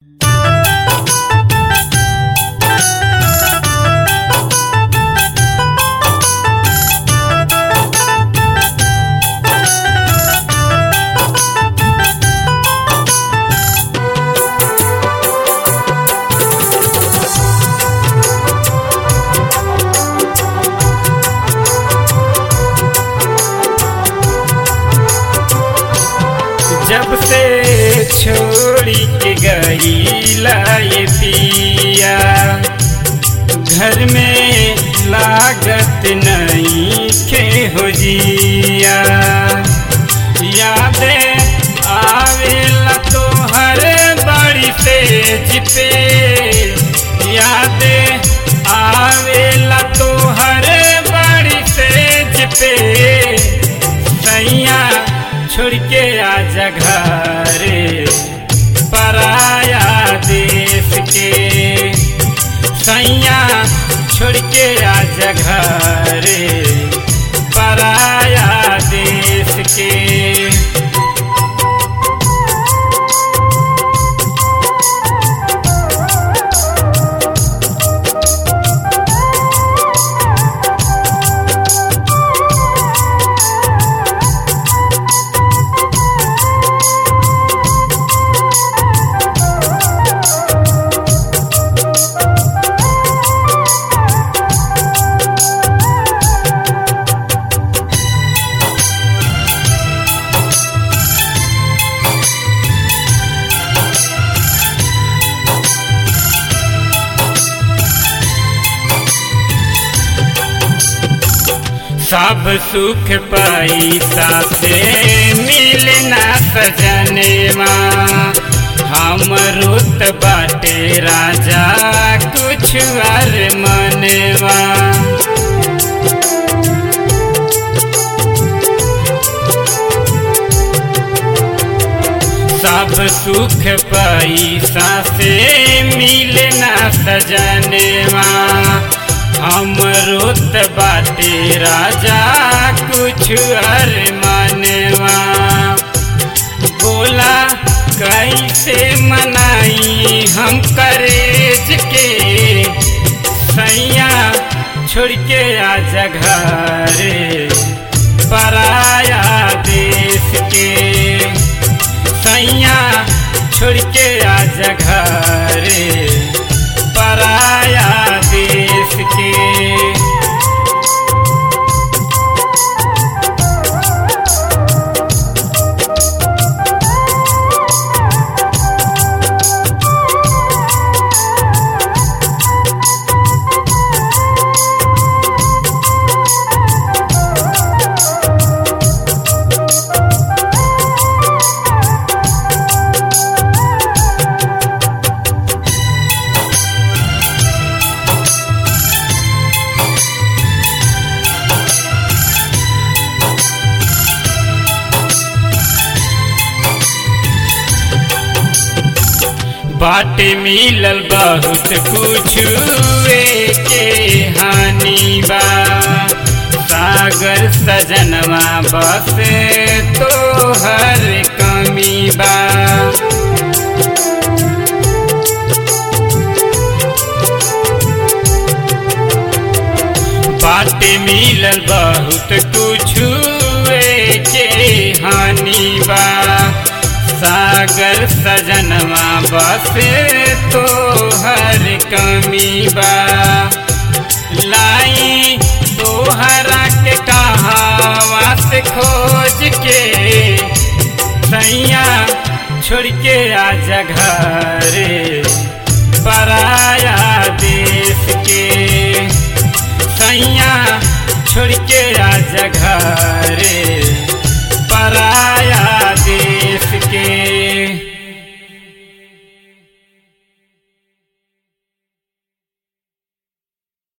जब से छोड़ी के गईला ये पिया घर में लागत नहीं खे हो जिया यादे आवेला तोहर बड़ी तेज पे यादे आवेला तोहर बड़ी तेज पे सैया छोड़ के आजा घरे पराया देश के सैया छोड़ के आजा घरे पराया देश के सब सुख पैसा से मिलना सजनेवा हम रुत बाटे राजा कुछ अर मनवा सब सुख पैसा से मिलना सजनेवा हम रोत बाटे राजा कुछ अर मनवा बोला कैसे मनाई हम करेज के सैया छोड़ के आजा घरे पराया देश के सैया छोड़ के आजा घरे पराया देश के बाटे मिलल बहुत कुछ के हानि बा सागर सजनवा बस तो हर कमी बा बाटे मिलल बहुत कुछ के हानि बा सागर सजनवा बस तो हर कमी बा लाई तोहरा के कहावा से खोज के सैया छोड़ के आजा घरे पराया देश के सैया छोड़ के आजा घरे